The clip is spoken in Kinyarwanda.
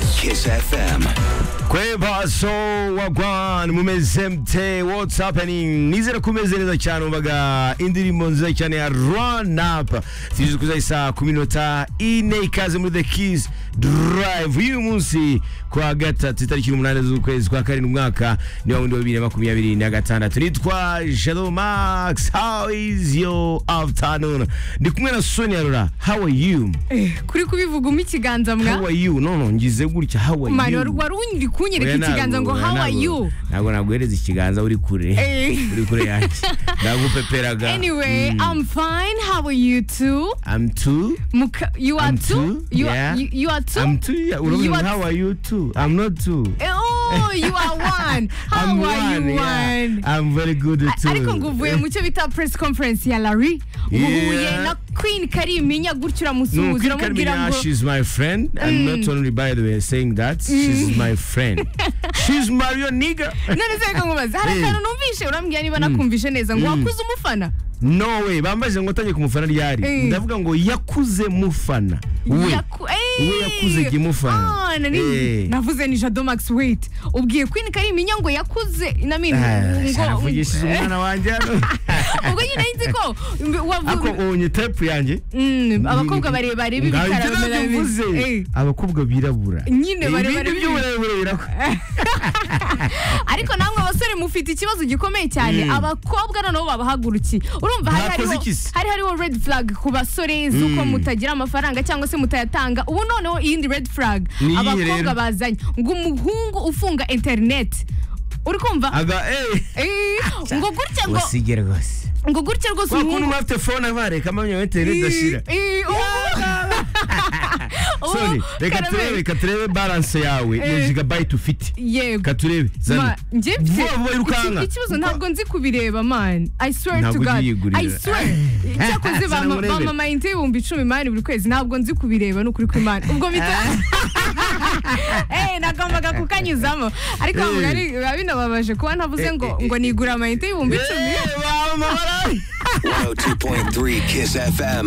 Kiss FM. kwebaso wagwan mumeze mte what's happening nizera ko umeze neza cyane umvaga indirimbo nziza cyane ya run up zigize kuza isaa ku minota ine ikaze muri the keys drive y'uyu munsi kwa gatatu itariki umunani z'ukwezi kwa karindwi umwaka ni wa wundi wa bibiri na makumyabiri na gatandatu nitwa jado max how is your afternoon ndi kumwe na sonia rura how are you Eh, kuri kubivugamo ikiganza how mwa are you no no ngize gutya how are mani you wari wari unyiri kunyereka ikiganza ngo how are you ntabwo naguhereza ikiganza uri kure Eh. uri kure yanjye ndagupeperaga anyway i'm fine how are you too I'm too Muka, you are I'm too too, you yeah. are you, you are too I'm too yeah, uravuga You ngo, are- how are you too I'm not too Eh, oh you are one how I'm are one, you yeah. one I'm very good A- too ariko ngo uvuye mu cyo bita press conference ya Larry Yeah. uhuye na Queen Kariminya gutyo No, uramusuhuza Queen uramubwira Carmina, ngo she's my friend. And not only by the way saying that, she's my friend. she's Mario nigga. none se reka nkubaze hari Eh. akantu numvishe urambwira niba nakumvishe neza ngo wakuze umufana No way. Bambajije ngo tangiye kumufana ryari. Eh. Ndavuga ngo yakuze mufana. We. Yaku- Ey! we yakuze ikimufana. Ah, nani- Eh. navuze ni jado max wait ubwiye queen kariminya ngo yakuze namini navugishije umwana wanjye hano ubwo nyine nzi ko mb- wavu- ako ubonye tepu yanjye Mm, abakobwa barebare Ngaho ibyo nabyo b'ibikara bamera mvuze. bi- Eh, abakobwa birabura nyine barebare ibindi b'ibikara. by'uburebure birakora ariko namwe abasore mufite ikibazo gikomeye cyane Mm. abakobwa noneho babahagurukiye urumva hari Bakoze hariho iki se? hari hariho red flag ku basore z'uko Mm. mutagira amafaranga cyangwa se mutayatanga ubu noneho iyindi red flag Ni iyihe rero? abakobwa bazanye ngo umuhungu ufunga interineti uri kumva aga eee Eh, ngo gutya ngo wasige rwose ngo gutya rwose wakuntu umuhungu mwafite fone abareka amamya weteri Eh, idashira eh, ubu- soni ubu reka karame. turebe reka turebe baranse yawe ya Eh. jigabayiti ufite yego reka turebe Ma, zana njye mfite vuba vuba iki- yirukanka ikibazo ntabwo nzi kubireba man i swear to Ntabwo god ugiye yigurira. i swear cyakoze Sana bampa murebere. amayinite y'ibihumbi icumi mani buri kwezi ntabwo nzi kubireba ni ukuri kw'imana ubwo bita Eh, nagombaga kukanyuzamo ariko Eh. bavuga ari- biba binababaje kuba ntavuze ngo ngo nigure amayinite y'ibihumbi icumi Eh, waba amabara. 102.3 Kiss FM.